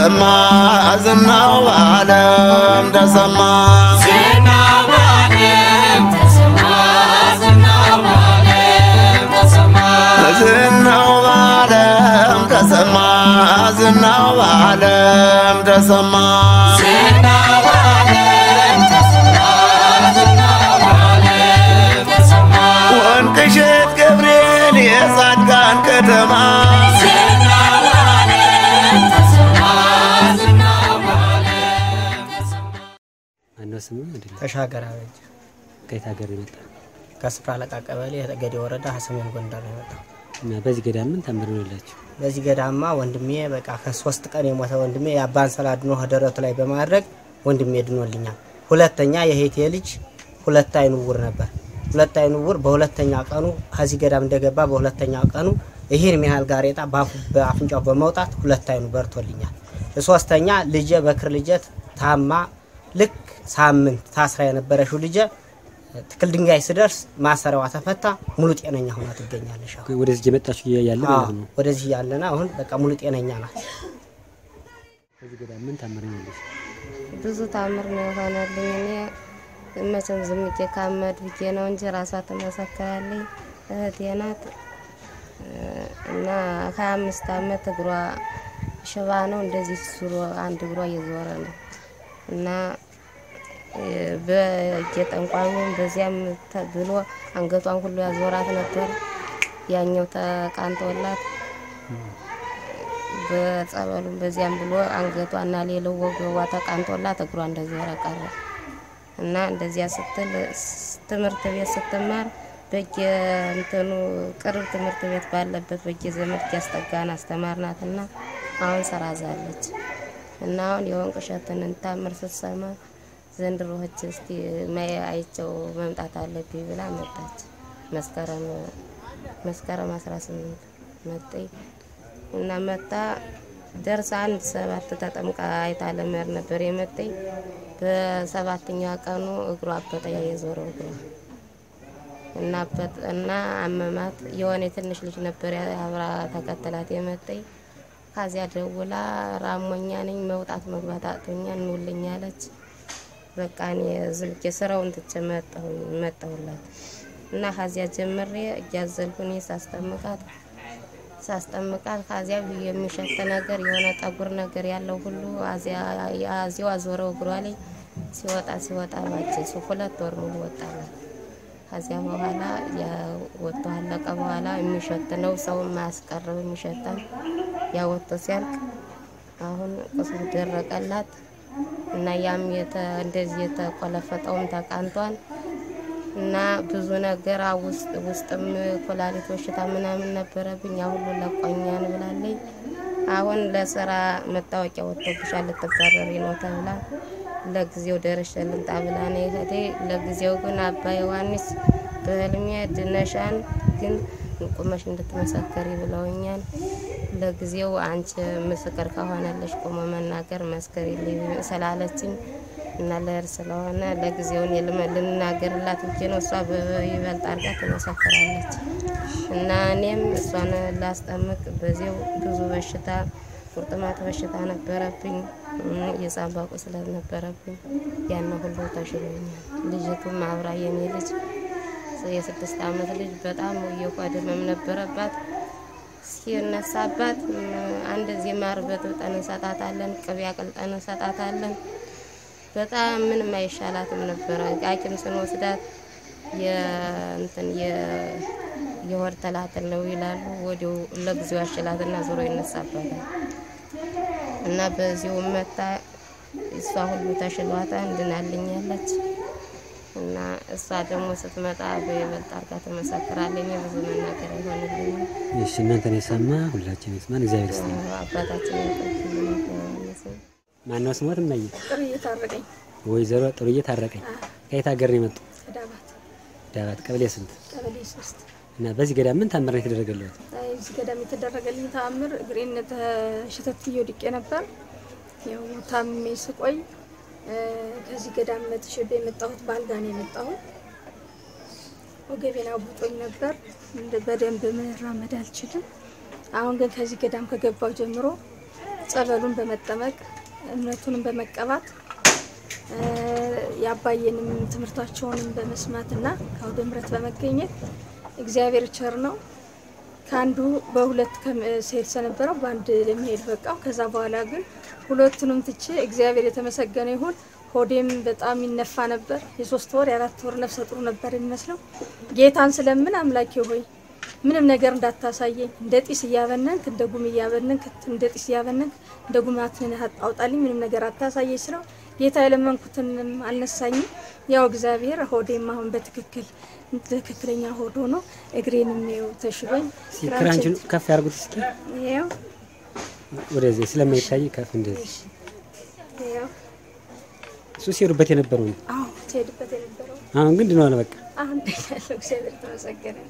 ተሰማ ዝናው በዓለም ተሰማ ዝናው በዓለም ተሰማ ዝናው በዓለም ተሰማ ወንቅሸት ገብርኤል የጻድቃን ከተማ ማነው ስሙ? አይደለም ተሻገር አበጀ ከየት ሀገር የመጣ ከስፍራ አለቃ ቀበሌ ገዴ ወረዳ ሰሜን ጎንደር ነው የመጣው። እና በዚህ ገዳም ምን ታምር ነው ያላችሁ? በዚህ ገዳማ ወንድሜ በቃ ከሶስት ቀን የሞተ ወንድሜ የአባን ሰላድኖ ደረቱ ላይ በማድረግ ወንድሜ ድኖልኛል። ሁለተኛ የሄቴ ልጅ ሁለት አይኑ ውር ነበር። ሁለት አይኑ ውር በሁለተኛ ቀኑ ከዚህ ገዳም እንደገባ በሁለተኛ ቀኑ ይህን ያህል ጋሬጣ በአፉ- በአፍንጫው በመውጣት ሁለት አይኑ በርቶልኛል። ሶስተኛ ልጄ በክር ልጄ ታማ ልክ ሳምንት ታስራ የነበረችው ልጄ ትክል ድንጋይ ስደርስ ማሰሪያዋ ተፈታ ሙሉ ጤነኛ ሆና ትገኛለሽ። አሁን ወደዚህ የመጣችሁ ያለ ማለት ነው። ወደዚህ ያለና አሁን በቃ ሙሉ ጤነኛ ናት። በዚህ ገዳም ምን ታምር ነው ያለሽ? ብዙ ታምር ነው የሆነልኝ። እኔ መቼም ዝም ብዬ ካመድ ብዬ ነው እንጂ ራሷ ትመሰክራለኝ። እህቴ ናት እና ሀያ አምስት አመት እግሯ ሽባ ነው። እንደዚህ ዙሮ አንድ እግሯ እየዞረ ነው እና በየጠንቋዩም በዚያም ተ- ብሎ አንገቷን ሁሉ ያዞራት ነበር። ያኛው ተቃንቶላት በጸበሉም በዚያም ብሎ አንገቷና ሌላው ወገቧ ተቃንቶላት እግሯ እንደዞረ ቀረ እና እንደዚያ ስትል ስ- ትምህርት ቤት ስትማር በየእንትኑ ቅርብ ትምህርት ቤት ባለበት በየዘመድ እያስጠጋን አስተማርናትና አሁን ስራ ዛለች እና አሁን የወንቅ እሸትን ታምር ስትሰማ ዘንድሮ ህች እስቲ ማየ አይቸው መምጣት አለብኝ ብላ መጣች። መስከረም መስከረም 18 መጠኝ እና መጣ ደርሳ አንድ ሰባት ተጠምቃ አይታ ለመሄድ ነበር የመጠኝ። በሰባተኛ ቀኑ እግሯ አበጠ፣ የዞረው እግሯ እና አበጠ- እና አመማት። የሆነ ትንሽ ልጅ ነበር አብራ ተከተላት የመጠኝ። ከዚያ ደውላ ራሞኛ ነኝ መውጣት መግባት አቅቶኛል እንውልኝ አለች። በቃ እኔ ዝም ብዬ ስራውን ትቼ መጣሁኝ መጣሁላት እና ከዚያ ጀምሬ እያዘልኩኝ ሳስጠምቃት ሳስጠምቃት ከዚያ የሚሸት ነገር የሆነ ጠጉር ነገር ያለው ሁሉ አዚያው አዞረው እግሯ ላይ ሲወጣ ሲወጣ ባች እሱ ሁለት ወር ሙሉ ወጣላት። ከዚያ በኋላ ወጥቶ አለቀ። በኋላ የሚሸት ነው ሰው ማያስቀርብ የሚሸታል ያ ወጥቶ ሲያልቅ አሁን ቁስሉ ደረቀላት እና ያም የተ እንደዚህ የተቆለፈጠውም ተቃንቷል እና ብዙ ነገር አ- ውስጥ ውስጥም ኩላሊት በሽታ ምናምን ነበረብኝ። ያ ሁሉ ለቆኛን ብላለኝ። አሁን ለስራ መታወቂያ ወጥቶብሻል ልትባረሪ ነው ተብላ ለጊዜው ደርሼ ልምጣ ብላ ነው የሄደ። ለጊዜው ግን አባ ዮሐንስ በህልሜ ድነሻን ግን ቁመሽ እንድትመሰከሪ ብለውኛል። ለጊዜው አንቺ ምስክር ከሆነለሽ ቆሞ መናገር መስከሪልኝ ስላለችኝ እና ለእር ስለሆነ ለጊዜው እኔ ልመ- ልናገርላት ብዬ ነው። እሷ በይበልጥ አድርጋ ትመሰክራለች እና እኔም እሷን ላስጠምቅ በዚው ብዙ በሽታ ቁርጥማት በሽታ ነበረብኝ፣ እም፣ የሳምባ ቁስለት ነበረብኝ። ያን ሁሉ ተሽሎኛል። ልጅቱም አብራ የኔ ልጅ የስድስት ዓመት ልጅ በጣም የሆድ ህመም ነበረባት። ሲነሳባት እም፣ አንድ ዚህ ማር በጥብጠን እንሰጣታለን፣ ቅቤ አቅልጠን እንሰጣታለን። በጣም ምንም አይሻላትም ነበረ። ሐኪም ስንወስዳት የእንትን የ- የሆድ ተላትል ነው ይላሉ። ወዲያው ለጊዜው ያሽላትና ዞሮ ይነሳባታል እና በዚሁ መታ እሷ ሁሉ ተሽሏታ እንድናልኛለች እና እሷ ደግሞ ስትመጣ በይበልጥ አርጋ ትመሰክራለች። እኔ ብዙ መናገር አይሆንልኝም። እሺ እናንተን የሰማ ሁላችን ይስማን። እግዚአብሔር ይስጥልን። አባታችን ያቀርብልን ዮሐንስም ማነው ስሞት? እማዬ ጥሩ እየታረቀኝ ወይዘሮ ጥሩዬ ታረቀኝ ከየት ሀገር ነው የመጡ? ከዳባት ዳባት ቀበሌ ስንት? ቀበሌ ሶስት እና በዚህ ገዳም ምን ታምር ነው የተደረገለት? አይ፣ እዚህ ገዳም የተደረገልኝ ተአምር እግሬን ተሸተት ወድቄ ነበር። ያው ታምሜ ስቆይ እ፣ ከዚህ ገዳም ተሸቤ የመጣሁት በአልጋ ነው የመጣሁት። ወገቤን አቡጦኝ ነበር። እንደ- በደንብ መራመድ አልችልም። አሁን ግን ከዚህ ገዳም ከገባው ጀምሮ ጸበሉን በመጠመቅ እምነቱንም በመቀባት እ፣ የአባዬንም ትምህርታቸውንም በመስማትና ከአውደ ምሕረት በመገኘት እግዚአብሔር ቸር ነው። ከአንዱ በሁለት ከም- ስሄድ ስለነበረው በአንድ ለመሄድ በቃው። ከዛ በኋላ ግን ሁለቱንም ትቼ እግዚአብሔር የተመሰገነ ይሁን። ሆዴም በጣም ይነፋ ነበር። የሶስት ወር የአራት ወር ነፍሰ ጡር ነበር የሚመስለው። ጌታን ስለምን አምላኬ ሆይ ምንም ነገር እንዳታሳየኝ፣ እንደ ጢስ እያበነንክ እንደ ጉም እያበነንክ እንደ ጢስ እያበነንክ እንደ ጉማትን አውጣልኝ፣ ምንም ነገር አታሳየኝ ስለው ጌታ የለመንኩትንም አልነሳኝም። ያው እግዚአብሔር ሆዴም አሁን በትክክል ትክክለኛ ሆድ ሆኖ እግሬንም ይኸው ተሽሎኝ እስኪ ክራንችን ከፍ ያርጉት እስኪ ይኸው ወደዚህ ስለማይታይ ከፍ እንደዚህ ይኸው እሱ ሲሄዱበት የነበረው ነው። አዎ ትሄድበት የነበረው አሁን ግን ድኗል። በቃ አሁን ያለው እግዚአብሔር ተመሰገነ።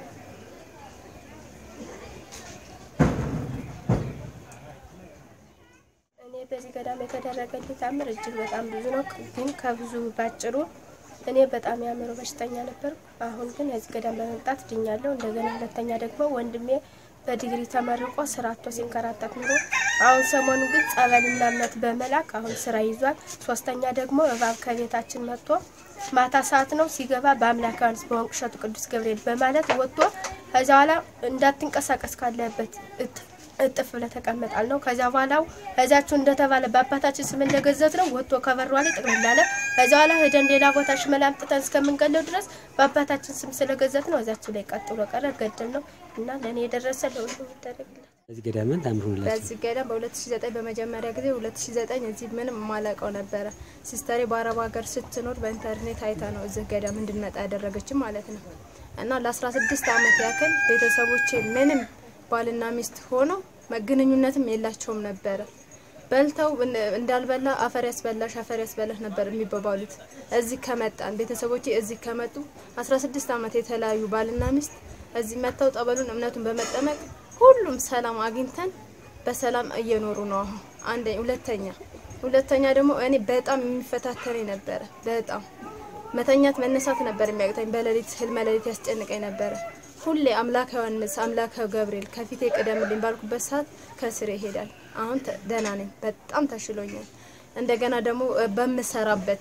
እኔ በዚህ ገዳም የተደረገልኝ ታምር እጅግ በጣም ብዙ ነው። ግን ከብዙ ባጭሩ እኔ በጣም የአእምሮ በሽተኛ ነበር። አሁን ግን የዚህ ገዳም በመምጣት ድኛለሁ። እንደገና ሁለተኛ ደግሞ ወንድሜ በዲግሪ ተመርቆ ስራ አጥቶ ሲንከራተት ኑሮ አሁን ሰሞኑ ግን ጸበልና እምነት በመላክ አሁን ስራ ይዟል። ሶስተኛ ደግሞ እባብ ከቤታችን መጥቶ ማታ ሰዓት ነው ሲገባ በአምላክ ዮሐንስ በወንቅ እሸቱ ቅዱስ ገብርኤል በማለት ወጥቶ ከዚያ በኋላ እንዳትንቀሳቀስ ካለበት እት- እጥፍ ብለህ ተቀመጣል ነው። ከዚያ በኋላው ከዚያችሁ እንደተባለ በአባታችን ስም እንደገዘት ነው ወጥቶ ከበሯ ላይ ጥቅም ላለ ከዚያ በኋላ ሄደን ሌላ ቦታ ሽመላ አምጥተን እስከምንገለው ድረስ በአባታችን ስም ስለገዘት ነው እዚያችሁ ላይ ቀጥ ብሎ ቀረ ገደል ነው እና ለእኔ የደረሰ ለሁሉ ይደረግላል። በዚህ ገዳምን ታምሩላችሁ። በዚህ ገዳም በ2009 በመጀመሪያ ጊዜ 2009 እዚህ ምንም የማላውቀው ነበረ። ሲስተሬ በአረብ ሀገር ስትኖር በኢንተርኔት አይታ ነው እዚህ ገዳም እንድንመጣ ያደረገችም ማለት ነው። እና ለ16 ዓመት ያክል ቤተሰቦቼ ምንም ባልና ሚስት ሆነው መገናኙነትም የላቸውም ነበረ። በልተው እን- እንዳልበላ አፈር ያስበላሽ አፈር ያስበላሽ ነበር የሚባባሉት። እዚህ ከመጣን ቤተሰቦቼ እዚህ ከመጡ 16 ዓመት የተለያዩ ባልና ሚስት እዚህ መጥተው ጠበሉን እምነቱን በመጠመቅ ሁሉም ሰላም አግኝተን በሰላም እየኖሩ ነው። አሁን አንደኛ፣ ሁለተኛ ሁለተኛ ደግሞ እኔ በጣም የሚፈታተነኝ ነበረ። በጣም መተኛት መነሳት ነበር የሚያቅተኝ። በሌሊት ህልመ ሌሊት ያስጨንቀኝ ነበረ። ሁሌ አምላከ ዮሐንስ አምላከ ገብርኤል ከፊቴ ቅደምልኝ ባልኩበት ሰዓት ከስሬ ይሄዳል። አሁን ተ- ደህና ነኝ፣ በጣም ተሽሎኛል። እንደገና ደግሞ እ፣ በምሰራበት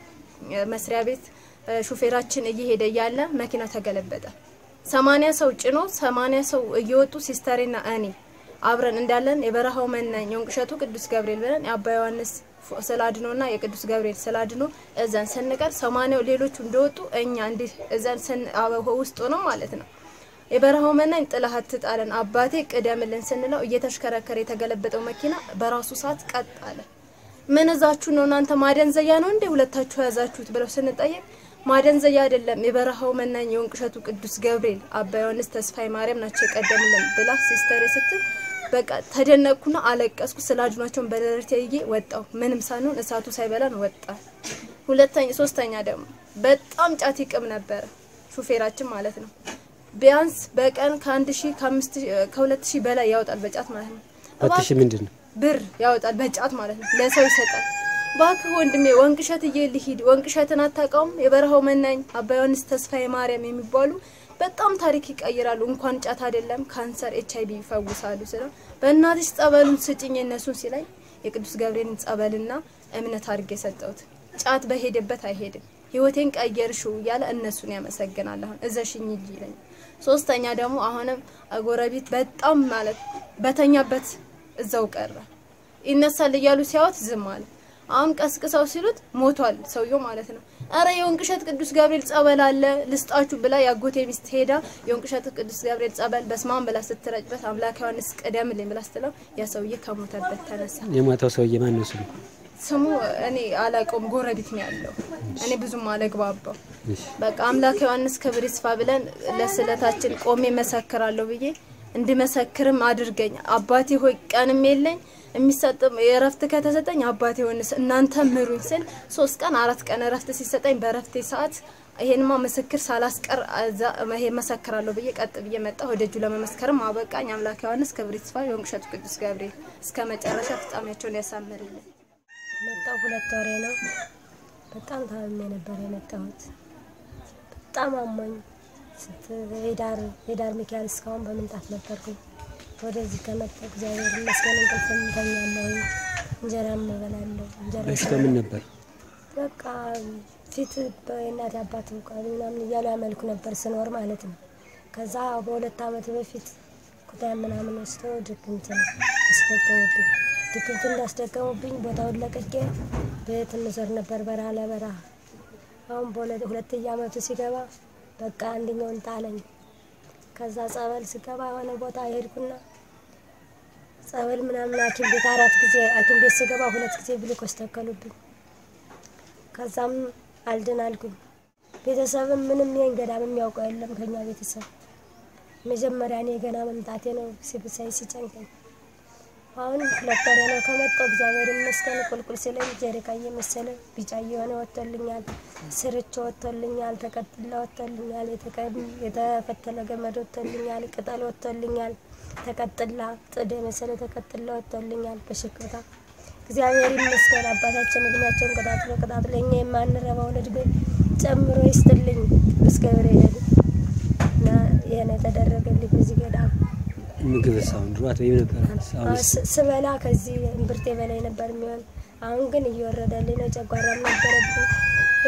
እ፣ መስሪያ ቤት እ፣ ሹፌራችን እየሄደ እያለ መኪና ተገለበጠ። ሰማንያ ሰው ጭኖ ሰማንያ ሰው እየወጡ ሲስተሬና እኔ አብረን እንዳለን የበረሃው መናኝ የወንቅ እሸቱ ቅዱስ ገብርኤል ብለን የአባ ዮሐንስ ፎ- ስላድኖና የቅዱስ ገብርኤል ስላድኖ እዛን ስንቀር ሰማንያው ሌሎቹ እንደወጡ እኛ እንዲህ እዛን ስን አበ- ውስጡ ነው ማለት ነው። የበረሃው መናኝ ጥላህ አትጣለን አባቴ ቅደምልን ስንለው እየተሽከረከረ የተገለበጠው መኪና በራሱ ሰዓት ቀጥ አለ። ምን እዛችሁ ነው እናንተ ማደንዘያ ነው እንዴ ሁለታችሁ የያዛችሁት ብለው ስንጠየቅ ማደንዘያ አይደለም የበረሃው መናኝ የወንቅ እሸቱ ቅዱስ ገብርኤል አባ ዮሐንስ ተስፋዬ ማርያም ናቸው የቀደሙልን ብላ ሲስተሬ ስትል በቃ ተደነቅኩና አለቀስኩ። ስላድኗቸውን በደረቴ ይዤ ወጣው። ምንም ሳንሆን እሳቱ ሳይበላን ወጣ። ሁለተኛ ሶስተኛ ደግሞ በጣም ጫት ይቅም ነበረ ሹፌራችን ማለት ነው። ቢያንስ በቀን ከአንድ ሺህ ከአምስት ሺህ ከሁለት ሺህ በላይ ያወጣል በጫት ማለት ነው። ሁለት ሺህ ምንድን ነው? ብር ያወጣል በጫት ማለት ነው። ለሰው ይሰጣል። እባክህ ወንድሜ ወንቅ እሸት እዬ ልሂድ። ወንቅ እሸትን አታውቀውም? የበረሃው መናኝ አባ ዮሐንስ ተስፋዬ ማርያም የሚባሉ በጣም ታሪክ ይቀይራሉ። እንኳን ጫት አይደለም ካንሰር፣ ኤች አይቪ ይፈውሳሉ ስለው በእናትሽ ጸበሉን ስጭኝ እነሱን ሲለኝ የቅዱስ ገብርኤልን ጸበልና እምነት አድርጌ የሰጠሁት ጫት በሄደበት አይሄድም ህይወቴን ቀየርሽው እያለ እነሱን ያመሰግናል። አሁን እዘሽኝ ሂጂ ይለኛል። ሶስተኛ ደግሞ አሁንም ጎረቤት በጣም ማለት በተኛበት እዛው ቀረ። ይነሳል እያሉ ሲያወት ዝም አለ። አሁን ቀስቅሰው ሲሉት ሞቷል ሰውየው ማለት ነው። አረ የወንቅ እሸት ቅዱስ ገብርኤል ጸበል አለ ልስጣችሁ ብላ የአጎቴ ሚስት ሄዳ የወንቅ እሸት ቅዱስ ገብርኤል ጸበል በስማን ብላ ስትረጭበት አምላክ ዮሐንስ ቅደምልኝ ብላ ስትለው ያ ሰውዬ ከሞተበት ተነሳ። የሞተው ሰውዬ ማን ነው ስሙ? ስሙ እኔ አላውቀውም፣ ጎረቤት ነው ያለው። እኔ ብዙም አለግባባው። እሺ። በቃ አምላክ ዮሐንስ ክብር ይስፋ ብለን ለስዕለታችን ቆሜ መሰክራለሁ ብዬ እንድመሰክርም አድርገኝ አባቴ ሆይ ቀንም የለኝ የሚሰጥም የእረፍት ከተሰጠኝ አባቴ ሆንስ እናንተ ምሩኝ ስል ሶስት ቀን አራት ቀን እረፍት ሲሰጠኝ በእረፍቴ ሰዓት ይሄንማ ምስክር ሳላስቀር እዛ ይሄ መሰክራለሁ ብዬ ቀጥ ብዬ መጣሁ። ወደ እጁ ለመመስከርም አበቃኝ። አምላክ ዮሐንስ ክብር ይስፋ፣ የወንቅ እሸቱ ቅዱስ ገብርኤል እስከ መጨረሻ ፍጻሜያቸውን ያሳምርልን። መጣው ሁለት ወሬ ነው። በጣም ታምሜ ነበር የመጣሁት። በጣም አሞኝ ስት- የዳር የዳር ሚካኤል እስካሁን በምንጣፍ ነበርኩኝ። ወደዚህ ከመጣሁ እግዚአብሔር ይመስገን እንቅልፍ እተኛለሁ፣ እንጀራም እበላለሁ። እንጀራ በሽታው ምን ነበር? በቃ ፊት በእናት አባት ቃል ምናምን እያሉ ያመልኩ ነበር ስኖር ማለት ነው። ከዛ በሁለት ዓመት በፊት ኩታ ምናምን ወስደው ድግምት አስደገሙብኝ። ድግምት እንዳስደገሙብኝ ቦታውን ለቅቄ ቤት እንዞር ነበር በረሃ ለበረሃ። አሁን በሁለት ሁለተኛ ዓመቱ ሲገባ በቃ አንደኛውን ጣለኝ። ከዛ ጸበል ስገባ የሆነ ቦታ ሄድኩና ጸበል ምናምን ሐኪም ቤት አራት ጊዜ ሐኪም ቤት ስገባ ሁለት ጊዜ ግሉኮስ ተከሉብኝ። ከዛም አልድን አልኩኝ። ቤተሰብም ምንም ይሄን ገዳም የሚያውቀው የለም ከኛ ቤተሰብ። መጀመሪያ እኔ ገና መምጣቴ ነው ሲብሳይ ሲጨንቀኝ። አሁን ሁለት ወሬ ነው ከመጣሁ እግዚአብሔር ይመስገን። ቁልቁል ስለኝ ጀሪካ እየመሰለ ቢጫ እየሆነ ወጥቶልኛል። ስርቾ ወጥቶልኛል። ተቀጥላ ወጥቶልኛል። የተቀ- የተፈተለ ገመድ ወጥቶልኛል። ቅጠል ወጥቶልኛል። ተቀጥላ ጥድ የመሰለ ተቀጥላ ወጥቶልኛል በሽክታ እግዚአብሔር ይመስገን። አባታችን እድሜያቸውን ቀጣጥሎ ቀጣጥሎ እኛ የማንረባውን እድሜ ጨምሮ ይስጥልኝ ቅዱስ ገብርኤል እና ይህን የተደረገልኝ በዚህ ገዳም ምግብ ሳሁን ድሮ አትበይም ነበር? አሁን ስ- ስበላ ከዚህ እምብርቴ በላይ ነበር የሚሆን። አሁን ግን እየወረደልኝ ነው። ጨጓራም ነበረብኝ፣ እ፣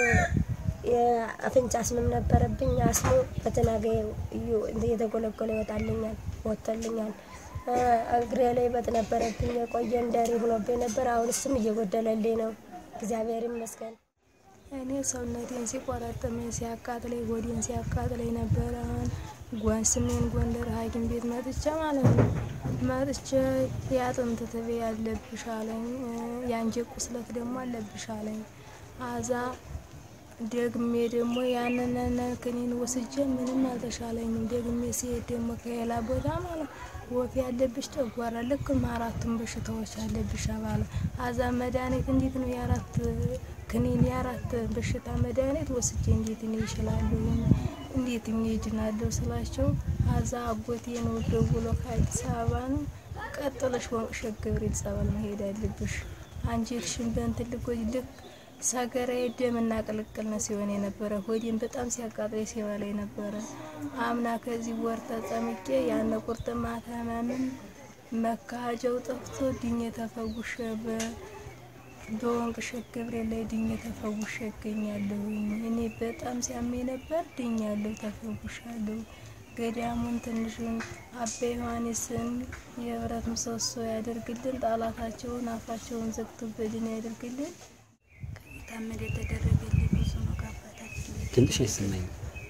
የአፍንጫ አስምም ነበረብኝ። አስሙ በትናገ እየተጎለጎለ ይወጣልኛል፣ ወጥቶልኛል። እ፣ እግሬ ላይ በጥ ነበረብኝ፣ የቆየ እንደሪ ሆኖብኝ ነበር። አሁን እሱም እየጎደለልኝ ነው። እግዚአብሔር ይመስገን። እኔ ሰውነቴን ሲቆረጥመኝ ሲያቃጥለኝ ሆዴን ሲያቃጥለኝ ነበረ። አሁን ጓን ስሜን ጎንደር ሐኪም ቤት መጥቼ ማለት ነው መጥቼ የአጥንት ትቤ ያለብሽ አለኝ። እ፣ የአንጀት ቁስለት ደግሞ አለብሽ አለኝ። አዛ ደግሜ ደግሞ ያንን ክኒን ወስጄ ምንም አልተሻለኝም። ደግሜ ሲሄድ ደግሞ ከሌላ ቦታ ማለት ወፍ ያለብሽ ጨጓራ ልክ አራቱን በሽታዎች አለብሽ አባለ አዛ መድኃኒት እንዴት ነው የአራት ክኒን የአራት በሽታ መድኃኒት ወስጄ እንዴት እኔ ይችላሉ እንዴት እኔ ይድናለሁ ስላቸው አዛ አጎቴ ነው ደውሎ ከአዲስ አበባ ነው ቀጥለሽ ወንቅሸት ገብርኤል ጸበል መሄድ አለብሽ አንጀትሽን በእንትን ልጎጅ ልክ ሰገራ ደምና ቅልቅል ነው ሲሆን የነበረ ሆዴን በጣም ሲያቃጥለኝ ሲበላ ነበረ። አምና ከዚህ ወር ተጠምቄ ያነ ቁርጥማት ህመምን መካጃው ጠፍቶ ድኜ ተፈውሼ በ- በወንቅሸት ገብርኤል ላይ ድኜ ተፈውሼ እገኛለሁኝ። እኔ በጣም ሲያመኝ ነበር፣ ድኛለሁ፣ ተፈውሻለሁ። ገዳሙን ትንሹን አባ ዮሐንስን የህብረት ምሰሶ ያደርግልን፣ ጣላታቸውን አፋቸውን ዘግቶብልን ያደርግልን። ታመድ የተደረገልኝ ብዙ ነው። ከአባታችን ድምፅሽ አይሰማኝም።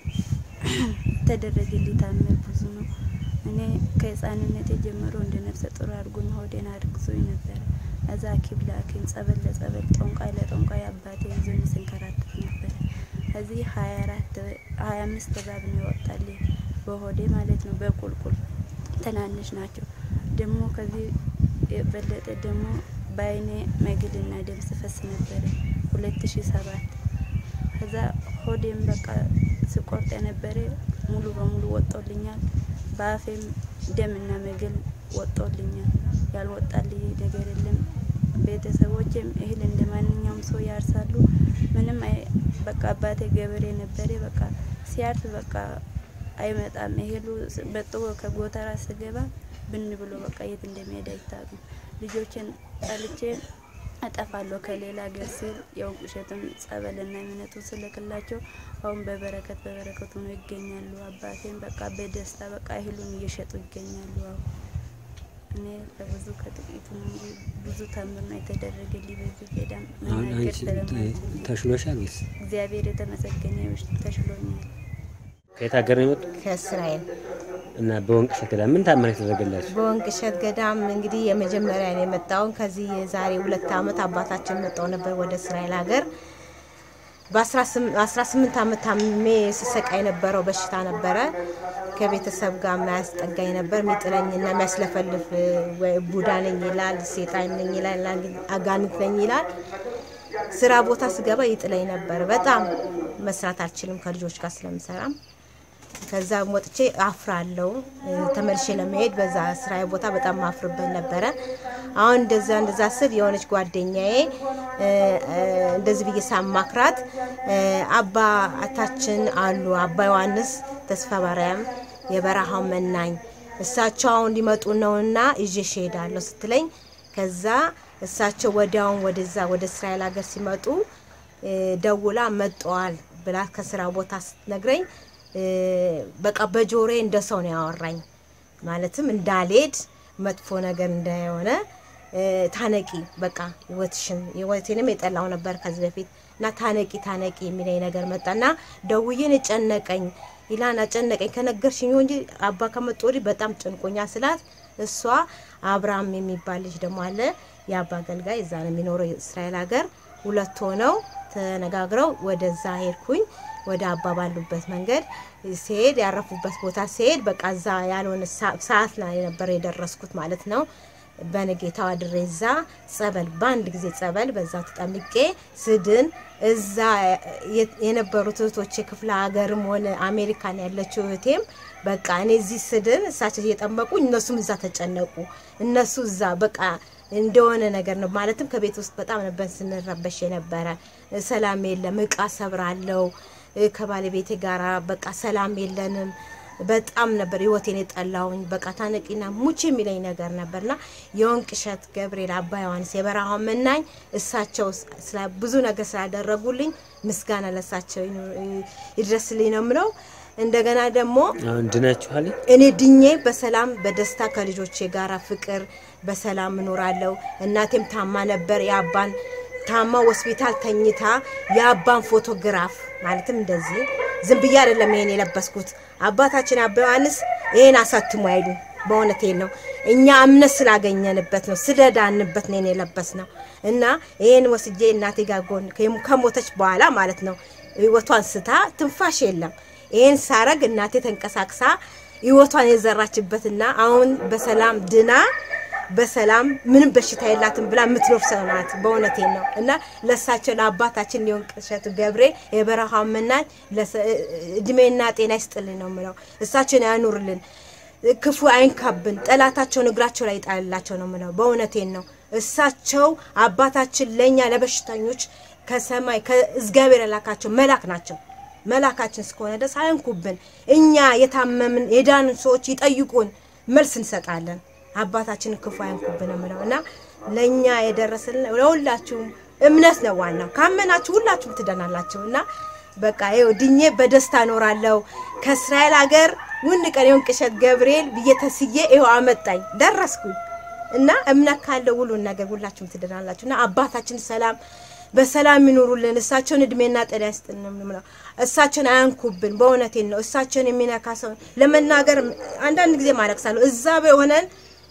የተደረገልኝ ታምር ብዙ ነው። እኔ ከህፃንነቴ ጀምሮ እንደ ነፍሰ ጡር አድርጎኝ ሆዴን አርግዞኝ ነበረ። እዛ ሐኪም ለሐኪም ጸበል ለጸበል ጠንቋይ ለጠንቋይ አባቴ ይዞኝ ስንከራተት ነበረ። ከዚህ ሀያ አራት ሀያ አምስት እባብ ነው ይወጣልኝ በሆዴ ማለት ነው። በቁልቁል ትናንሽ ናቸው። ደግሞ ከዚህ የበለጠ ደግሞ በአይኔ መግልና ደም ስፈስ ነበረ ሁለት ሺ ሰባት ከዛ ሆዴም በቃ ስቆርጥ የነበረ ሙሉ በሙሉ ወጦልኛል። በአፌም ደምና መግል ወጦልኛል። ያልወጣልኝ ነገር የለም። ቤተሰቦችም እህል እንደ ማንኛውም ሰው ያርሳሉ። ምንም አይ- በቃ አባቴ ገበሬ ነበረ። በቃ ሲያርስ በቃ አይመጣም እህሉ ስ- በጥቦ ከጎተራ ስገባ ብን ብሎ በቃ የት እንደሚሄድ አይታወቅም። ልጆችን ጠልቼ አጠፋለሁ ከሌላ ሀገር ሲል የወንቅ እሸትም ጸበልና እምነቱ ስልክላቸው አሁን በበረከት በበረከቱ ነው ይገኛሉ። አባቴም በቃ በደስታ በቃ እህሉን እየሸጡ ይገኛሉ። አሁን እኔ ከብዙ ከጥቂቱ ነው እንጂ ብዙ ተምር ነው የተደረገልኝ በዚህ ገዳም አሁን መናገር አንቺ ስለማልችል ተሽሎሻል ወይስ እግዚአብሔር የተመሰገነ ይሁን ተሽሎኛል። ከየት ሀገር ነው የመጡት? ከእስራኤል እና በወንቅ እሸት ገዳም ምን ታምር የተደረገላችሁ? በወንቅ እሸት ገዳም እንግዲህ የመጀመሪያ ነው የመጣውን ከዚህ የዛሬ ሁለት ዓመት አባታችን መጣው ነበር ወደ እስራኤል ሀገር በ18 ዓመት ታምሜ ስሰቃ የነበረው በሽታ ነበረ። ከቤተሰብ ጋር የማያስጠጋኝ ነበር። የሚጥለኝና የሚያስለፈልፍ ወይ ቡዳ ነኝ ይላል፣ ሴጣን ነኝ ይላል፣ አጋንንት ነኝ ይላል። ስራ ቦታ ስገባ ይጥለኝ ነበር። በጣም መስራት አልችልም ከልጆች ጋር ስለምሰራም ከዛ ወጥቼ አፍራለሁ። ተመልሼ ለመሄድ በዛ ስራ ቦታ በጣም ማፍርበት ነበረ። አሁን እንደዛ እንደዛ ስል የሆነች ጓደኛዬ እ፣ እ፣ እንደዚህ ብዬ ሳማክራት እ፣ አባታችን አሉ አባ ዮሐንስ ተስፋ ማርያም የበረሃው መናኝ እሳቸው አሁን ሊመጡ ነውና ይዤሽ እሄዳለሁ ስትለኝ ከዛ እሳቸው ወዲያውን ወደዛ ወደ እስራኤል ሀገር ሲመጡ እ፣ ደውላ መጠዋል ብላ ከስራ ቦታ ስትነግረኝ እ፣ በቃ በጆሬ እንደ ሰው ነው ያወራኝ። ማለትም እንዳልሄድ መጥፎ ነገር እንደሆነ እ፣ ታነቂ በቃ ህይወትሽን ህይወቴንም የጠላው ነበር ከዚህ በፊት እና ታነቂ ታነቂ የሚለኝ ነገር መጣና ደውዬን ጨነቀኝ ይላን አጨነቀኝ ከነገርሽኝ እንጂ አባ ከመጡ ወዲህ በጣም ጨንቆኛ ስላት እሷ አብርሃም የሚባል ልጅ ደግሞ አለ የአባ አገልጋይ እዛ ነው የሚኖረው እስራኤል ሀገር ሁለት ሆነው ተነጋግረው ወደዛ ሄድኩኝ ወደ አባ ባሉበት መንገድ ሲሄድ ያረፉበት ቦታ ሲሄድ በቃ እዛ ያልሆነ ሳ- ሰዓት ላይ ነበር የደረስኩት ማለት ነው። በነጌታው አድሬ እዛ ጸበል በአንድ ጊዜ ጸበል በዛ ተጠምቄ ስድን እዛ የ- የነበሩት እህቶቼ ክፍለ ሀገርም ሆነ አሜሪካን ያለችው እህቴም በቃ እኔ እዚህ ስድን እሳቸው እየጠመቁ እነሱም እዛ ተጨነቁ። እነሱ እዛ በቃ እንደሆነ ነገር ነው። ማለትም ከቤት ውስጥ በጣም ነበር ስንረበሽ የነበረ። ሰላም የለም፣ እቃ ሰብራለው ከባለቤቴ ጋራ በቃ ሰላም የለንም። በጣም ነበር ህይወቴን የጠላውኝ። በቃ ታነቂና ሙች የሚለኝ ነገር ነበርና የወንቅ እሸት ገብርኤል አባ ዮሐንስ የበረሃው መናኝ እሳቸው ስላ- ብዙ ነገር ስላደረጉልኝ ምስጋና ለሳቸው ይኑ- ይድረስልኝ ነው የምለው። እንደገና ደግሞ አሁን ድናችኋል? እኔ ድኜ በሰላም በደስታ ከልጆቼ ጋራ ፍቅር በሰላም እኖራለሁ። እናቴም ታማ ነበር። የአባን ታማ ሆስፒታል ተኝታ የአባን ፎቶግራፍ ማለትም እንደዚህ ዝም ብዬ አይደለም ይሄን የለበስኩት። አባታችን አባ ዮሐንስ ይሄን አሳትሞ አይሉ በእውነቴን ነው። እኛ እምነት ስላገኘንበት ነው ስለዳንበት ነው ይሄን የለበስ ነው እና ይሄን ወስጄ እናቴ ጋር ጎን ከሞተች በኋላ ማለት ነው ህይወቷን ስታ ትንፋሽ የለም ይሄን ሳረግ እናቴ ተንቀሳቅሳ ህይወቷን የዘራችበትና አሁን በሰላም ድና በሰላም ምንም በሽታ የላትም ብላ የምትኖር ሰው ናት። በእውነቴን ነው እና ለሳቸው ለአባታችን የወንቅ እሸቱ ገብርኤል የበረሃው መናኝ እድሜና ጤና ይስጥልን ነው የምለው። እሳቸውን ያኑርልን፣ ክፉ አይንካብን፣ ጠላታቸውን እግራቸው ላይ ይጣልላቸው ነው የምለው። በእውነቴን ነው። እሳቸው አባታችን ለእኛ ለበሽተኞች ከሰማይ ከእግዚአብሔር የላካቸው መላክ ናቸው። መላካችን እስከሆነ ድረስ አይንኩብን። እኛ የታመምን የዳንን ሰዎች ይጠይቁን፣ መልስ እንሰጣለን። አባታችንን ክፉ አይንኩብን የምለው እና ለእኛ የደረስልን ለሁላችሁም እምነት ነው ዋናው። ካመናችሁ ሁላችሁም ትደናላችሁ እና በቃ ይኸው ድኜ በደስታ እኖራለሁ። ከእስራኤል ሀገር ውን ቀን የወንቅ እሸት ገብርኤል ብዬ ተስዬ ይኸው አመጣኝ ደረስኩኝ እና እምነት ካለው ሁሉን ነገር ሁላችሁም ትድናላችሁ እና አባታችን ሰላም በሰላም ይኑሩልን። እሳቸውን እድሜና ጤና ይስጥልን ነው የምለው። እሳቸውን አያንኩብን። በእውነቴን ነው። እሳቸውን የሚነካ ሰው ለመናገር አንዳንድ ጊዜ ማለቅሳለሁ። እዛ ሆነን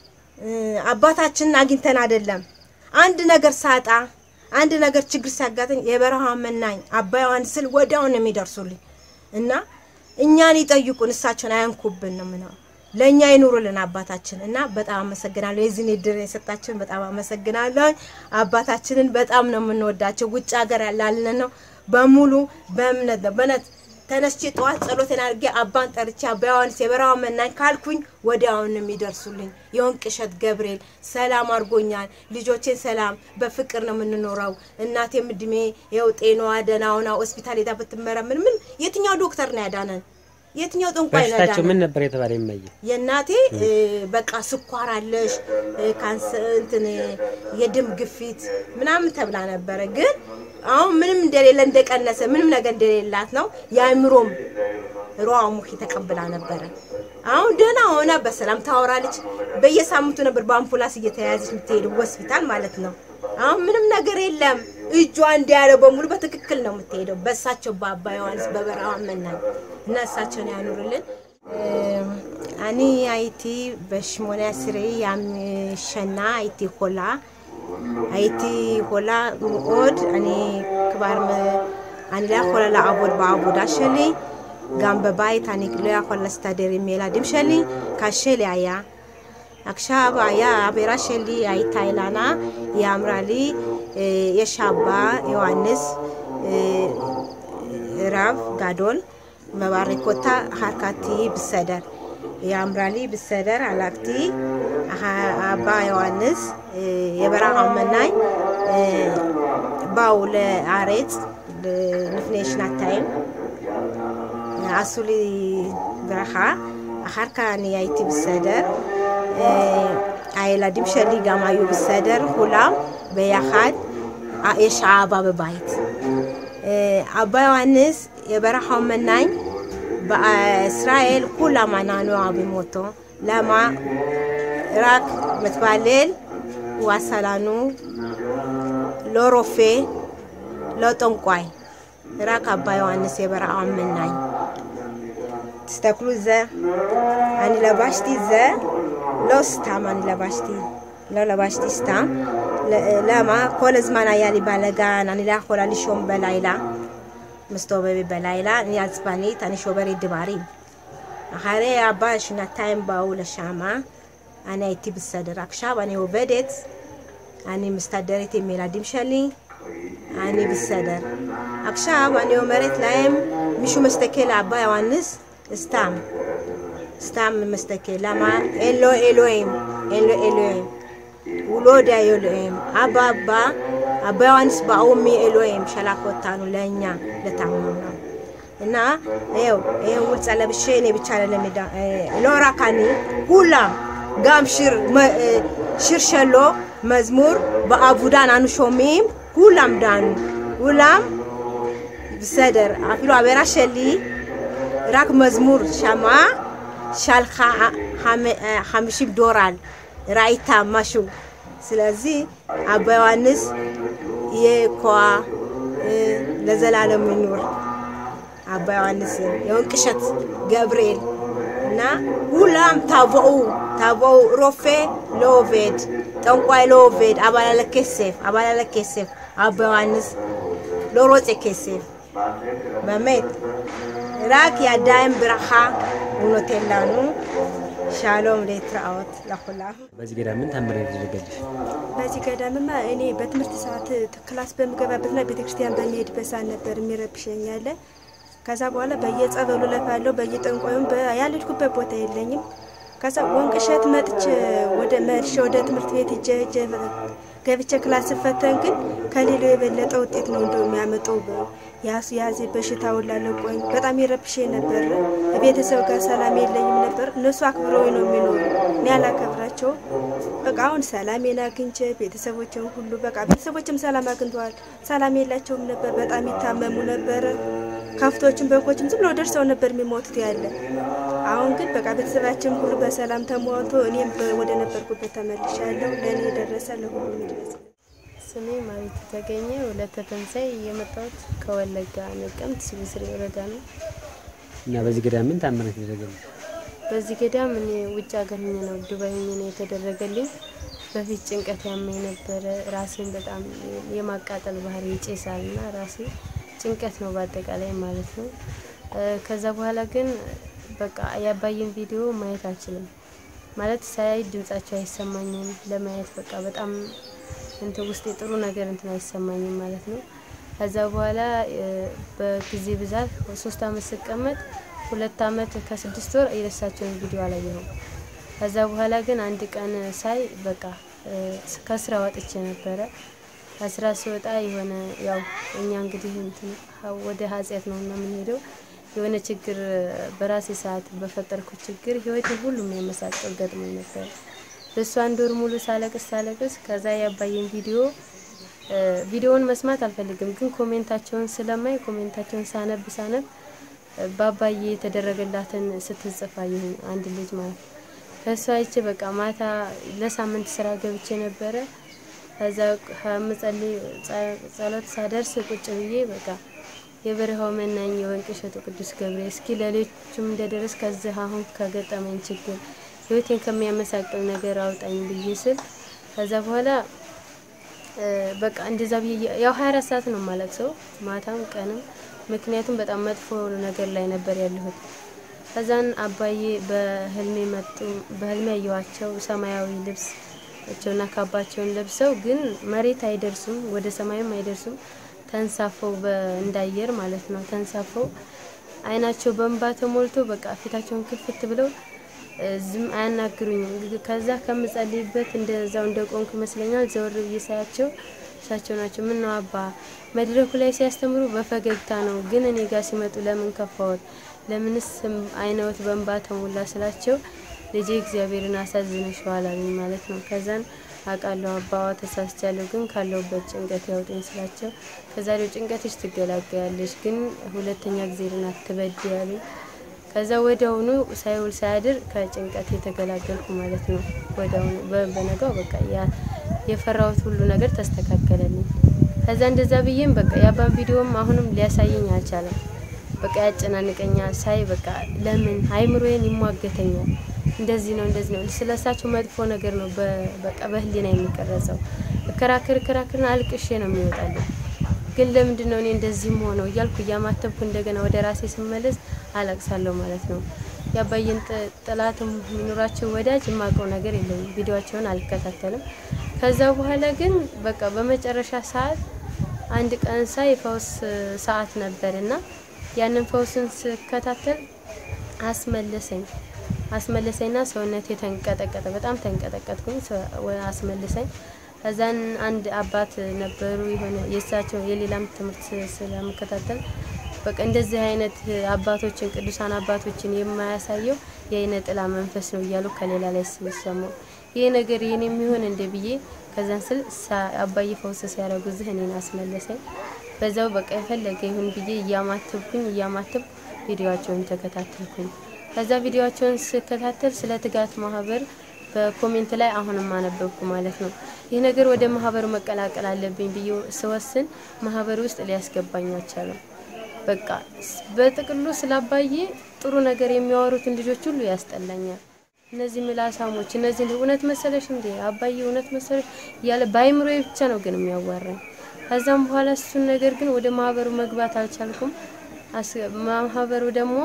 አባታችንን አግኝተን አይደለም አንድ ነገር ሳጣ አንድ ነገር ችግር ሲያጋጥኝ የበረሃ መናኝ አባ ዮሐንስ ስል ወዲያውን ነው የሚደርሱልኝ እና እኛን ይጠይቁን፣ እሳቸውን አያንኩብን ነው ምነው ለእኛ ይኑሩልን አባታችን እና በጣም አመሰግናለሁ። የዚህን እድል የሰጣችሁን በጣም አመሰግናለሁ። አባታችንን በጣም ነው የምንወዳቸው። ውጭ ሀገር ያላልን ነው በሙሉ በእምነት ነው በእውነት ተነስቼ ጠዋት ጸሎቴን አድርጌ አባን ጠርቼ አባ ዮሐንስ የበረሃ መናኝ ካልኩኝ ወዲያውን ነው የሚደርሱልኝ። የወንቅ እሸት ገብርኤል ሰላም አድርጎኛል። ልጆቼን ሰላም በፍቅር ነው የምንኖረው። እናቴም እድሜ ይኸው ጤናዋ ደህና ሆና ሆስፒታል ሄዳ ብትመረምን ምን የትኛው ዶክተር ነው ያዳነን? የትኛው ጠንቋይ ነው በሽታቸው ያዳነን? ምን ነበር የተባለ ይመየ የእናቴ እ፣ በቃ ስኳር አለሽ እ፣ ካንሰር እንትን እ፣ የደም ግፊት ምናምን ተብላ ነበረ። ግን አሁን ምንም እንደሌለ እንደቀነሰ ምንም ነገር እንደሌላት ነው። የአእምሮም ሮዋ ሙኪ ተቀብላ ነበረ። አሁን ደህና ሆና በሰላም ታወራለች። በየሳምንቱ ነበር በአምቡላንስ እየተያዘች የምትሄደው ሆስፒታል ማለት ነው። አሁን ምንም ነገር የለም። እጇ እንዲያለው በሙሉ በትክክል ነው የምትሄደው። በእሳቸው በአባ ዮሐንስ በበረሃ መናኝ እና እሳቸውን ያኑርልን። አኒ አይቲ በሽሞና ስሬ ያምሸና አይቲ ሆላ አይቲ ሆላ ምኦድ አኒ ክባር አኒ ላ ሆላ ለአቦድ በአቦዳ ሸሊ ጋም በባይት አኒ ሎያ ሆላ ስታደር ሜላ ድም ሸሊ ካሸሊ አያ עכשיו היה העבירה שלי הייתה אילנה, היא אמרה לי, אה, יש אבא, יוהנס, אה, רב גדול, מברך אותה, אחר כך תהיי בסדר. היא אמרה לי, בסדר, הלכתי, אבא יוהנס, אה, የበረሃ መናኝ אה, באו לארץ לפני שנתיים, עשו לי ברכה, אחר כך אני הייתי בסדר. אה, הילדים שלי גם היו בסדר, כולם ביחד. אה, יש אבא בבית. אה, אבא יוהנס የበረሃው መናኝ በእስራኤል ኩላም አናኑ አቢሞቶ ለማ ራክ ምትባልል ዋሰላኑ ሎሮፌ ለጠንቋይ ራክ አባ ዮሐንስ የበረሃው መናኝ תסתכלו זה, אני לבשתי זה, לא סתם אני לבשתי, לא לבשתי סתם. ל- למה? כל הזמן היה לי בלאגן, אני לא יכולה לישון בלילה, מסתובבת בלילה, אני עצבנית, אני שוברת דברים. אחרי אבא שנתיים באו לשם, אני הייתי בסדר. עכשיו אני עובדת, אני מסתדרת עם ילדים שלי, אני בסדר. עכשיו אני אומרת להם, מישהו מסתכל לאבא יוהנס, סתם. סתם מסתכל. למה? אין לו אלוהים. אין לו אלוהים. הוא לא יודע אלוהים. אבא בא, אבא יוהנס באו מאלוהים, שלח אותנו ለእኛ ለታመሙ ነው። እና ይኸው ይሄን ውልጽ ለብሼ እኔ ብቻ ለለሜዳ לא רק אני, כולם, גם שיר, מ- אה, שיר שלו, מזמור, בעבודן אנו שומעים, כולם דנו, כולם בסדר, אפילו הברה שלי רק מזמור שמע, שלחה חמ- אה, 50 דולר, ראית משהו. ስለዚህ አባ ዮሐንስ የኳ ለዘላለም ይኑር። አባ ዮሐንስን የወንቅሸት ገብርኤል እና ሁላም ታቦኡ ታቦኡ ሮፌ ለኦቬድ ጠንቋይ ለኦቬድ አባላለ ከሴፍ አባላለ ከሴፍ አባ ዮሐንስ ለሮፄ ከሴፍ באמת רק ידיים ברכה הוא נותן לנו שלום להתראות לכולם በዚህ ገዳም ምን ታምር ያደረገልሽ? በዚህ ገዳምማ እኔ በትምህርት ሰዓት ክላስ በምገባበትና ቤተክርስቲያን በሚሄድበት ሰዓት ነበር የሚረብሸኝ ያለ። ከዛ በኋላ በየጸበሉ ለፋለሁ፣ በየጠንቋዩም በ- ያልሄድኩበት ቦታ የለኝም። ከዛ ወንቅሸት መጥቼ ወደ መልሼ ወደ ትምህርት ቤት ሂጄ ሂጄ ገብቼ ክላስ ስፈተን ግን ከሌላው የበለጠ ውጤት ነው እንደው የሚያመጣው። በ- ያሱ ያዜ በሽታ ወላለቆኝ በጣም ይረብሸኝ ነበር። ቤተሰብ ጋር ሰላም የለኝም ነበር። እነሱ አክብረውኝ ነው የሚኖሩ፣ እኔ አላከብራቸውም። በቃ አሁን ሰላሜን አግኝቼ ቤተሰቦችን ሁሉ በቃ ቤተሰቦችም ሰላም አግኝተዋል። ሰላም የላቸውም ነበር፣ በጣም ይታመሙ ነበረ። ከፍቶችም በጎችም ዝም ብሎ ደርሰው ነበር የሚሞቱት ያለ። አሁን ግን በቃ ቤተሰባችን ሁሉ በሰላም ተሟልቶ እኔም በ- ወደ ነበርኩበት ተመልሻለሁ። ለእኔ የደረሰ ለሁሉም ይድረስ። ስሜ ማሪቱ ተገኘ ወለተ ተንሳይ የመጣሁት ከወለጋ ነቀምት ስብስሬ ወረዳ ነው። እና በዚህ ገዳም ምን ታምር ያደረገልሽ? በዚህ ገዳም እኔ ውጭ ሀገር ሆኜ ነው ዱባይ ሆኜ ነው የተደረገልኝ። በፊት ጭንቀት ያመኝ ነበረ። ራሴን በጣም የማቃጠል ባህሪ ይጨሳል እና ራሴ ጭንቀት ነው በአጠቃላይ ማለት ነው። እ፣ ከዛ በኋላ ግን በቃ የአባይን ቪዲዮ ማየት አልችልም ማለት ሳያይ ድምጻቸው አይሰማኝም። ለማየት በቃ በጣም እንትን ውስጥ ጥሩ ነገር እንትን አይሰማኝም ማለት ነው። ከዛ በኋላ እ፣ በጊዜ ብዛት ሶስት አመት ስቀመጥ ሁለት አመት ከስድስት ወር የደሳቸውን ቪዲዮ አላየሁም። ከዛ በኋላ ግን አንድ ቀን ሳይ በቃ እ፣ ከስራ ወጥቼ ነበረ። ከስራ ስወጣ የሆነ ያው እኛ እንግዲህ እንትን ሀ- ወደ ኃጢአት ነው እና የምንሄደው የሆነ ችግር በራሴ ሰዓት በፈጠርኩት ችግር ህይወቴን ሁሉም ያመሳቀል ገጥሞኝ ነበር። በሱ አንድ ወር ሙሉ ሳለቅስ ሳለቅስ ከዛ ያባየን ቪዲዮ እ፣ ቪዲዮውን መስማት አልፈልግም፣ ግን ኮሜንታቸውን ስለማይ ኮሜንታቸውን ሳነብ ሳነብ እ፣ በአባዬ የተደረገላትን ስትጽፍ አየሁኝ አንድ ልጅ ማለት ነው። ከእሱ አይቼ በቃ ማታ ለሳምንት ስራ ገብቼ ነበረ። ከዛ ከምጸልይ ጸ- ጸሎት ሳደርስ ቁጭ ብዬ በቃ የበረሃው መናኝ የወንቅ እሸቱ ቅዱስ ገብርኤል እስኪ ለሌሎችም እንደደረስ ከዚህ አሁን ከገጠመኝ ችግር ህይወቴን ከሚያመሳቅል ነገር አውጣኝ ብዬ ስል ከዛ በኋላ እ፣ በቃ እንደዛ ብዬ ያው 24 ሰዓት ነው የማለቅሰው ማታም ቀንም፣ ምክንያቱም በጣም መጥፎ ነገር ላይ ነበር ያለሁት። ከዛን አባዬ በህልሜ መጡ። በህልሜ ያየኋቸው ሰማያዊ ልብስ ቸውና ካባቸውን ለብሰው ግን መሬት አይደርሱም፣ ወደ ሰማይም አይደርሱም። ተንሳፈው እንዳየር ማለት ነው። ተንሳፈው አይናቸው በእንባ ተሞልቶ በቃ ፊታቸውን ክፍት ብለው እ፣ ዝም አያናግሩኝም። ከዛ ከምጸልይበት እንደዛው እንደ ቆንኩ ይመስለኛል ዘወር ብዬ ሳያቸው እሳቸው ናቸው። ምን ነው አባ መድረኩ ላይ ሲያስተምሩ በፈገግታ ነው፣ ግን እኔ ጋር ሲመጡ ለምን ከፋዎት? ለምንስ አይነወት በእንባ ተሞላ ስላቸው ልጄ እግዚአብሔርን አሳዝነሽዋል አሉኝ ማለት ነው። ከዛን አውቃለሁ አባዋ ተሳስቻለሁ፣ ግን ካለሁበት ጭንቀት ያውጡኝ ስላቸው ከዛሬው ጭንቀትሽ ትገላገያለሽ፣ ግን ሁለተኛ ጊዜርን አትበድ ያሉኝ። ከዛ ወዲያውኑ ሳይውል ሳያድር ከጭንቀት የተገላገልኩ ማለት ነው። ወዲያውኑ በ- በነጋው በቃ ያ የፈራሁት ሁሉ ነገር ተስተካከለልኝ። ከዛ እንደዛ ብዬም በቃ የአባን ቪዲዮም አሁንም ሊያሳየኝ አልቻለም። በቃ ያጨናንቀኛል ሳይ በቃ ለምን አይምሮዬን ይሟገተኛል። እንደዚህ ነው እንደዚህ ነው ስለሳቸው መጥፎ ነገር ነው በ- በቃ በህሊና የሚቀረጸው። እከራከር እከራከርን አልቅሼ ነው የሚወጣልኝ። ግን ለምንድን ነው እኔ እንደዚህም ሆነው እያልኩ እያማተብኩ እንደገና ወደ ራሴ ስመለስ አለቅሳለሁ ማለት ነው። የአባዬን ጥ- ጥላትም የሚኖራቸው ወዳጅ የማውቀው ነገር የለኝም። ቪዲዮቸውን አልከታተልም። ከዛ በኋላ ግን በቃ በመጨረሻ ሰዓት አንድ ቀን ሳይ የፈውስ ሰዓት ነበር እና ያንን ፈውስን ስከታተል አስመለሰኝ አስመለሰኝና ሰውነቴ ተንቀጠቀጠ። በጣም ተንቀጠቀጥኩኝ። ሰ- ወ- አስመለሰኝ። ከዛን አንድ አባት ነበሩ የሆነ የእሳቸው የሌላም ትምህርት ስ- ስለምከታተል በቃ እንደዚህ አይነት አባቶችን ቅዱሳን አባቶችን የማያሳየው የአይነ ጥላ መንፈስ ነው እያሉ ከሌላ ላይ ሲሰሙ ይሄ ነገር ይህን የሚሆን እንደ ብዬ ከዛን ስል ሳ- አባዬ ፈውስ ሲያደርጉ ዝህ እኔን አስመለሰኝ። በዛው በቃ የፈለገ ይሁን ብዬ እያማተብኩኝ እያማተብኩ ቪዲዮቸውን ተከታተልኩኝ። ከዛ ቪዲዮቸውን ስከታተል ስለ ትጋት ማህበር በኮሜንት ላይ አሁንም አነበብኩ ማለት ነው። ይህ ነገር ወደ ማህበሩ መቀላቀል አለብኝ ብዬ ስወስን ማህበሩ ውስጥ ሊያስገባኝ አልቻለም። በቃ ስ- በጥቅሉ ስላባዬ ጥሩ ነገር የሚያወሩትን ልጆች ሁሉ ያስጠላኛል። እነዚህ ምላሳሞች እነዚህ እውነት መሰለሽ እንዴ አባዬ እውነት መሰለሽ እያለ በአይምሮ ብቻ ነው ግን የሚያዋራኝ። ከዛም በኋላ እሱን ነገር ግን ወደ ማህበሩ መግባት አልቻልኩም። አስ- ማህበሩ ደግሞ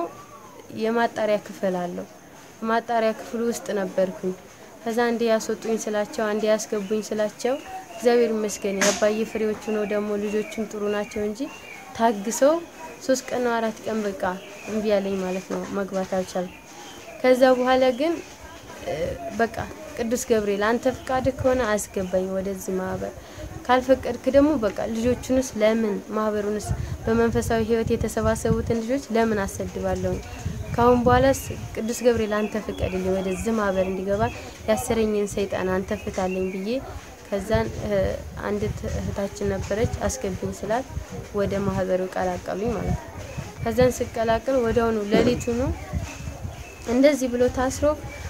የማጣሪያ ክፍል አለው። ማጣሪያ ክፍል ውስጥ ነበርኩኝ። ከዛ አንዴ ያስወጡኝ ስላቸው አንዴ ያስገቡኝ ስላቸው እግዚአብሔር ይመስገን የአባዬ ፍሬዎቹ ነው ደግሞ ልጆቹም ጥሩ ናቸው እንጂ ታግሰው ሶስት ቀን ነው አራት ቀን በቃ እምቢ ያለኝ ማለት ነው። መግባት አልቻልኩም። ከዛ በኋላ ግን እ፣ በቃ ቅዱስ ገብርኤል አንተ ፍቃድ ከሆነ አስገባኝ ወደዚህ ማህበር፣ ካልፈቀድክ ደግሞ በቃ ልጆቹንስ ለምን ማህበሩንስ በመንፈሳዊ ሕይወት የተሰባሰቡትን ልጆች ለምን አሰድባለሁ? ካሁን በኋላስ ቅዱስ ገብርኤል አንተ ፍቀድልኝ ወደዚህ ማህበር እንዲገባ ያሰረኝን ሰይጣን አንተ ፍታለኝ ብዬ ከዛን እ፣ አንዲት እህታችን ነበረች አስገብኝ ስላት ወደ ማህበሩ ቀላቀሉኝ ማለት ነው። ከዛን ስቀላቀል ወዲያውኑ ሌሊቱኑ እንደዚህ ብሎ ታስሮ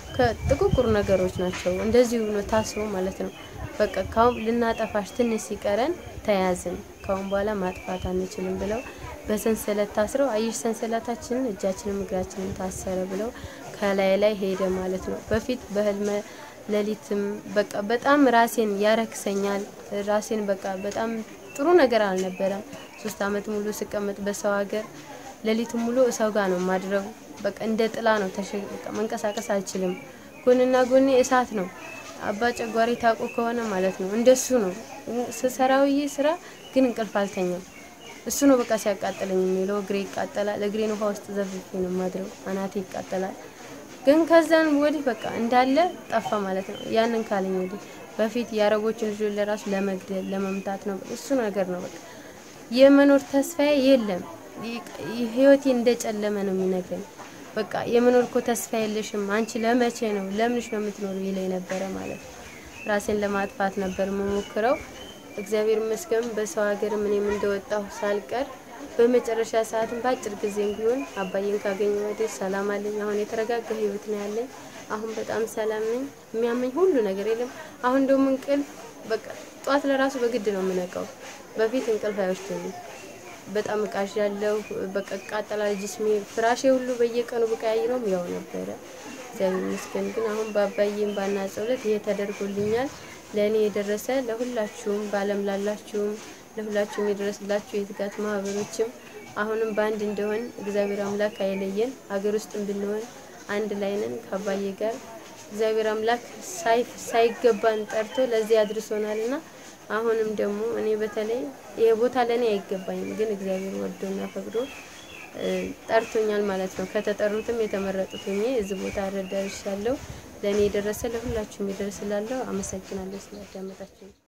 ከጥቁቁር ነገሮች ናቸው እንደዚህ ብሎ ታስሮ ማለት ነው። በቃ ካሁን ልናጠፋሽ ትንሽ ሲቀረን ተያዝን፣ ካሁን በኋላ ማጥፋት አንችልም ብለው በሰንሰለት ታስረው አየሽ ሰንሰለታችንን እጃችንም እግራችንም ታሰረ ብለው ከላይ ላይ ሄደ ማለት ነው። በፊት በህልመ ሌሊትም በቃ በጣም ራሴን ያረክሰኛል። ራሴን በቃ በጣም ጥሩ ነገር አልነበረም። ሶስት አመት ሙሉ ስቀመጥ በሰው ሀገር ሌሊቱን ሙሉ ሰው ጋር ነው ማድረው። በቃ እንደ ጥላ ነው ተሸ በቃ መንቀሳቀስ አልችልም። ጎንና ጎኔ እሳት ነው። አባ ጨጓሪ ታውቁ ከሆነ ማለት ነው እንደሱ ነው ስሰራውዬ ስራ ግን እንቅልፍ አልተኛም። እሱ ነው በቃ ሲያቃጥለኝ የሚለው እግሬ ይቃጠላል። እግሬን ውሃ ውስጥ ዘፍፌ ነው ማድረው። አናቴ ይቃጠላል። ግን ከዛን ወዲህ በቃ እንዳለ ጠፋ ማለት ነው። ያንን ካለኝ ወዲህ በፊት የአረቦችን ልጆች ለራሱ ለመግደል ለመምታት ነው እሱ ነገር ነው በቃ የመኖር ተስፋዬ የለም። ይ- ህይወቴ እንደጨለመ ነው የሚነግረኝ። በቃ የመኖር እኮ ተስፋ የለሽም አንቺ ለመቼ ነው ለምንሽ ነው የምትኖሩ ይለኝ ነበረ ማለት ነው። ራሴን ለማጥፋት ነበር የምሞክረው። እግዚአብሔር ይመስገን በሰው ሀገር እኔም እንደወጣሁ ሳልቀር በመጨረሻ ሰዓትም በአጭር ጊዜ ቢሆን አባዬን ካገኘ ወዲህ ሰላም አለኝ። አሁን የተረጋጋ ህይወት ነው ያለኝ። አሁን በጣም ሰላም ነኝ። የሚያመኝ ሁሉ ነገር የለም። አሁን ደግሞ እንቅልፍ በቃ ጧት ለራሱ በግድ ነው የምነቃው። በፊት እንቅልፍ አይወስደኝም። በጣም እቃዥ ያለው በቃ ቃጠላል ጅስሜ ፍራሼ ሁሉ በየቀኑ ብቀያይረውም ያው ነበረ። እግዚአብሔር ይመስገን ግን አሁን በአባዬም ባና ጸሎት ይሄ ተደርጎልኛል። ለእኔ የደረሰ ለሁላችሁም በዓለም ላላችሁም ለሁላችሁም የደረስላችሁ የትጋት ማህበሮችም አሁንም በአንድ እንደሆን እግዚአብሔር አምላክ አይለየን። ሀገር ውስጥም ብንሆን አንድ ላይ ነን ከአባዬ ጋር እግዚአብሔር አምላክ ሳይ- ሳይገባን ጠርቶ ለዚህ አድርሶናልና አሁንም ደግሞ እኔ በተለይ ይሄ ቦታ ለእኔ አይገባኝም፣ ግን እግዚአብሔር ወዶና ፈቅዶ እ፣ ጠርቶኛል ማለት ነው። ከተጠሩትም የተመረጡት ሆኜ እዚህ ቦታ ደርሻለሁ። ለእኔ የደረሰ ለሁላችሁም ይደርስላለሁ። አመሰግናለሁ ስላዳመጣችሁ።